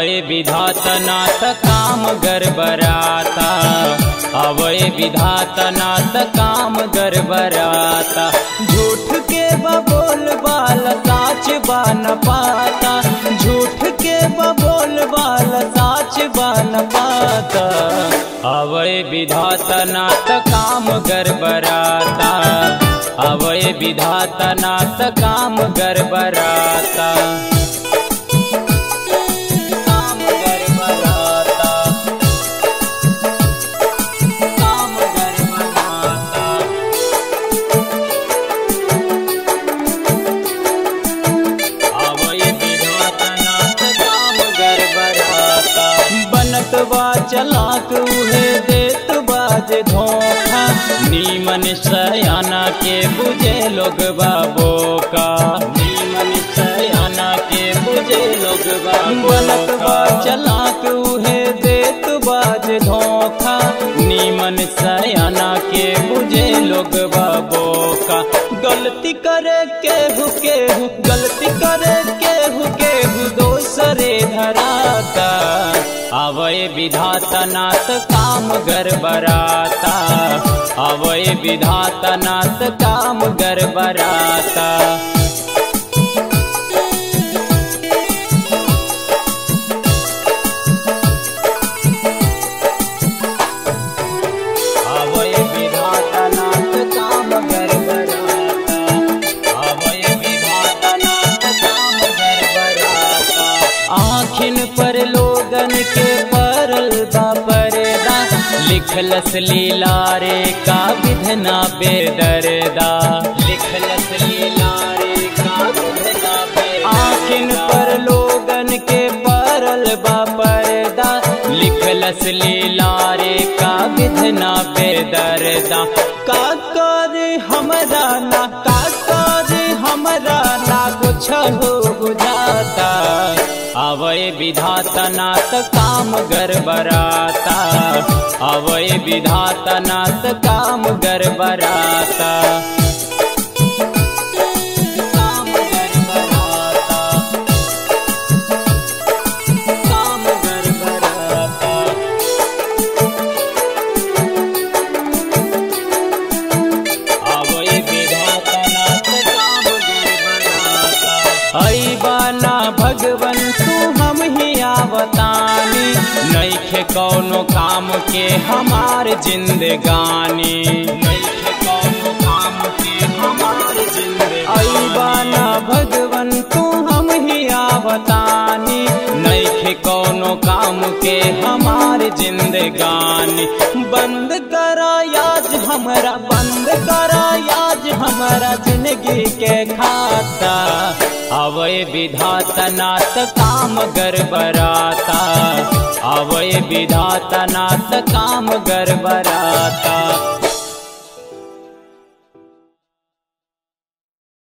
अवय विधातनाथ काम गरबराता अवय विधातनाथ काम गरबराता झूठ के बबोल बाल साच बन पाता झूठ के बबोल बाल साच बन पाता अवय विधातनाथ काम गरबराता अवय विधातनाथ काम गरबराता काम गरबराता काम गरबराता अवय विधातनाथ काम गरबराता बनत बा चलाक उहे देत बाज धोखा नीमन सयाना के बुझे लोग बाबो का नीमन सयाना के बुझे लोग बनत बा चलाक उहे देत बाज धोखा नीमन सयाना के बुझे लोग बाबो का गलती करे केहू केहू गलती करे केहू केहू दोसरे धराता अवय विधातनाथ काम गरबराता अवय विधातनाथ काम गरबराता अवय विधातनाथ काम गरबराता अवय विधातनाथ काम गरबराता आखिन पर लोगन के परल बा परदा लिखलस लीला रे का विधना बेदरदा लिखलस लीला रे का विधना बेदरदा आखिन पर लोगन के परल बा परदा लिखलस लीला रे का विधना बेदरदा का कर हमरा ना का कर हमरा ना कुछ हो बुझाता अवय विधातनाथ काम गरबराता अवय विधातनाथ काम गरबराता काम गरबराता काम गरबराता अवय विधातनाथ काम गरबराता ऐ बाना भगवन तू हम ही आवतानी नैखे कौनो काम के हमार जिंदगानी नैखे कौनो काम के हमार जिंदगानी ऐ बाना भगवन तू हम ही आवतानी नैखे कौनो काम के हमार जिंदगानी बंद करा याद हमरा बंद करा याद हमारा जिंदगी के खाता अवय विधातनाथ काम गरबराता अवय विधातनाथ काम गरबराता